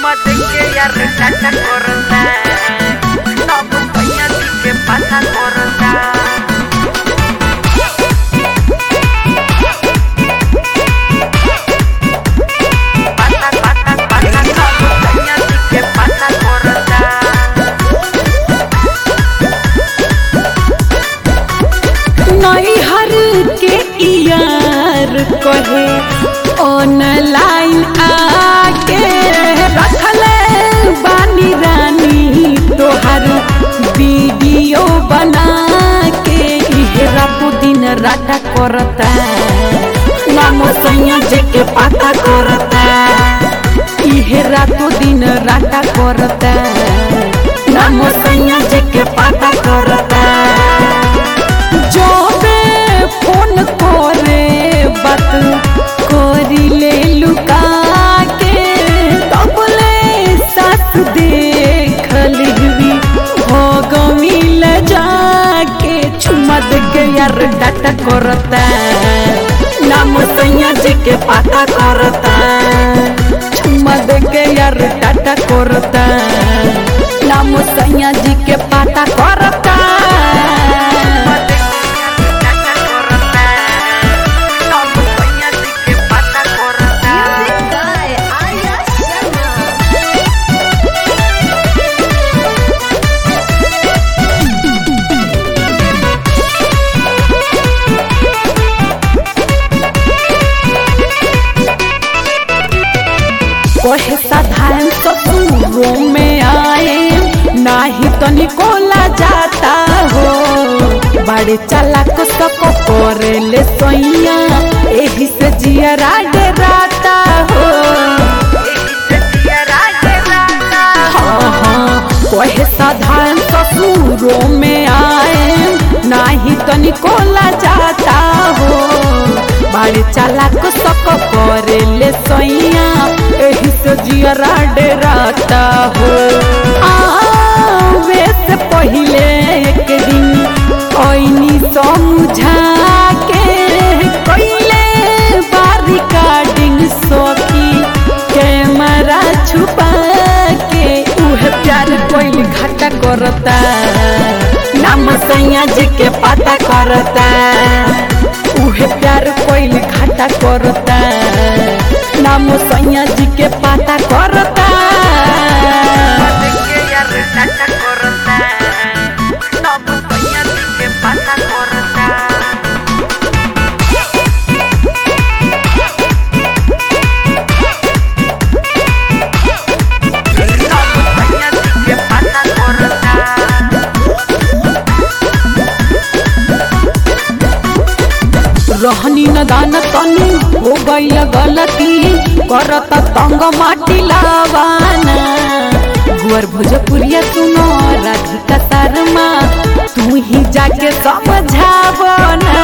que ya resaca corta No compañía sí que pasa corta Pasa, pasa, pasa No compañía sí que pasa corta नैहर के यार कहे online आके रखले बानी रानी तोहर वीडियो बना के इहे रातो दिन राटा करता नाम सैया जे के पाता करता इहे रातो दिन राटा करता नाम सैया जे के पाता करता जोबे फोन करे बात करी ले लुका के तबले साथ देख लिहवी हो गमिल जाके चुमा दे के यार डाटा करता नाम सैया जी के पाता करता चुमा दे के यार डाटा करता नाम सैया जी के पाता करता कहे साधारण ससुरों में आए नाही तो निकोला जाता हो बड़े चालाक सको करे ले सोइया एही से जियरा डराता हो हाँ हाँ कहे साधारण ससुरों में आए नाही तो निकोला जाता हो बड़े चालाक सको करे ले सोइया एही से जियरा डराता हो आवे से पहिले एक दिन ओइनी समझा के कइले बारी कार्डिंग सोकी कैमरा छुपा के उहे प्यार कोइल घाटा करता नाम सैया जी के पता करता उहे प्यार कोइल घाटा करता नाम सैया जी के पता करता रहनी न दान तनी हो गईल गलती करत तंग माटी लावाना गुअर भोजपुरिया सुनो राधिका शर्मा तू ही जाके समझावना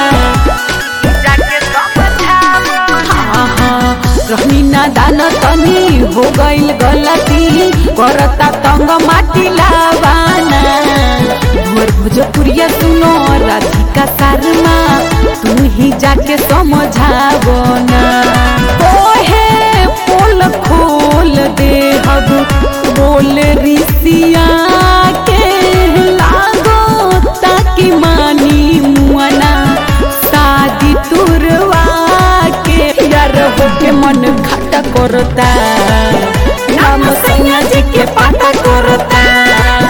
हाँ हाँ रहनी न दान तनी हो गईल गलती करता तंग माटी लावाना गुअर भोजपुरिया सुनो राधिका शर्मा तू ही जाके समझाबो ना ओहे पोल खोल दे हब बोल रिसिया के लागो ताकि मानी मुआना शादी तुरवा के यार हो के मन खटा करता नाम सैया जी के पाता करता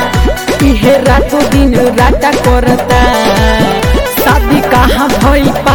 इहे रातो दिन राटा करता शादी कहाँ भइल पा